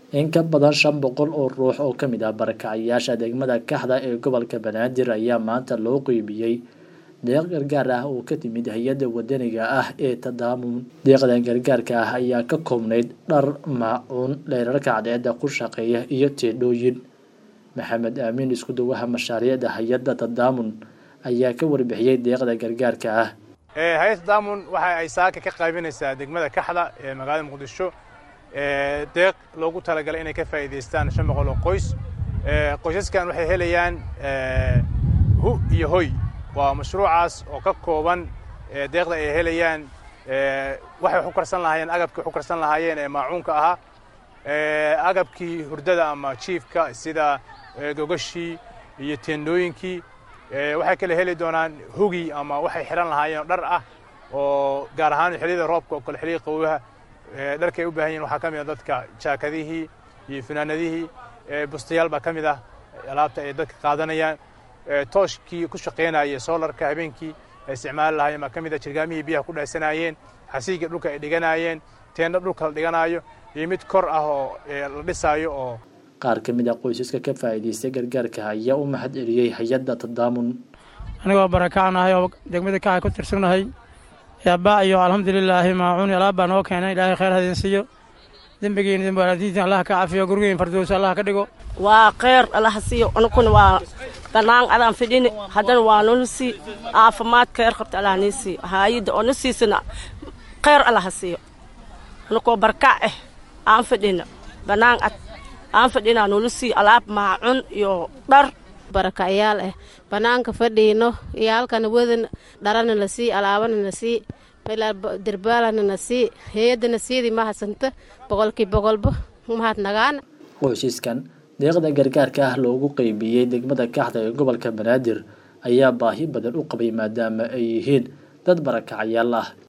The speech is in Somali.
in ka badan shan boqol oo ruux oo ka mid ah barakacayaasha degmada kaxda ee gobolka banaadir ayaa maanta loo qeybiyey deeq gargaar ah oo ka timid hay-adda wadaniga ah ee tadaamun deeqdan gargaarka ah ayaa ka koobnayd dhar maacuun dheerarka cadceedda ku shaqeeya iyo teedhooyin maxamed aamin isku dawaha mashaariicda hay-adda tadaamun ayaa ka warbixiyey deeqda gargaarka ah hay-adda tadaamun waxa ay saaka ka qaybinaysaa degmada kaxda ee magaalada muqdisho deeq loogu talagalay inay ka faa'iidaystaan shan boqol oo qoys qoysaskan waxay helayaan hu iyo hoy waa mashruucaas oo ka kooban deeqda ay helayaan waxay wax u karsan lahaayeen agabkii wax u karsan lahaayeen ee maacuunka ahaa agabkii hurdada ama jiifka sida gogashii iyo teendooyinkii waxay kale heli doonaan hugi ama waxay xidhan lahaayeen dhar ah oo gaar ahaan xilliyada roobka oo kale xilliyada qawowaha dharkay u baahan yihin waxaa ka mid ah dadka jaakadihii iyo finaanadihii bustayaal baa ka mid ah alaabta ay dadka qaadanayaan tooshkii ku shaqaynaya soolarka habeenkii ay isticmaali lahaayeen baa ka mid ah jirgaamihii biyaha ku dhaysanaayeen xasiiga dhulka ay dhiganaayeen teendha dhulka la dhiganaayo iyo mid kor ah oo la dhisaayo oo qaar ka mid ah qoysaska ka faa'iidaystay gargaarka ayaa u mahad celiyey hay-adda tadaamun anigoo barakacnahay oo degmada kaxa ku tirsannahay yaabaa iyo alxamdulilaahi maacuun alaab baa noo keenay ilaahay khayr hadin siiyo dembigiina dembaalaadiinta allah ka cafiyo gurigeyn fardows allah ka dhigo waa kheyr allaha siiyo anukuna waa banaan adaan fidhini haddana waa nona sii caafimaad kheyr qabta allah nii siiyo haayadda oo na siisana kheyr allaha siiyo anukoo barkac ah aan fidhina banaan ad aan fadhinaa nula sii alaab maacun iyo dhar barakayaal ah banaanka fadhiino iyo halkana wadan dharana na sii alaabana na sii derbaalana na sii hay-adana siidii mahadsanta boqolkii boqolba mahad nagaana qoysaskan deeqda gargaarka ah loogu qeybiyey degmada kaxda ee gobolka banaadir ayaa baahi badan u qabay maadaama ay yihiin dad barakacayaal ah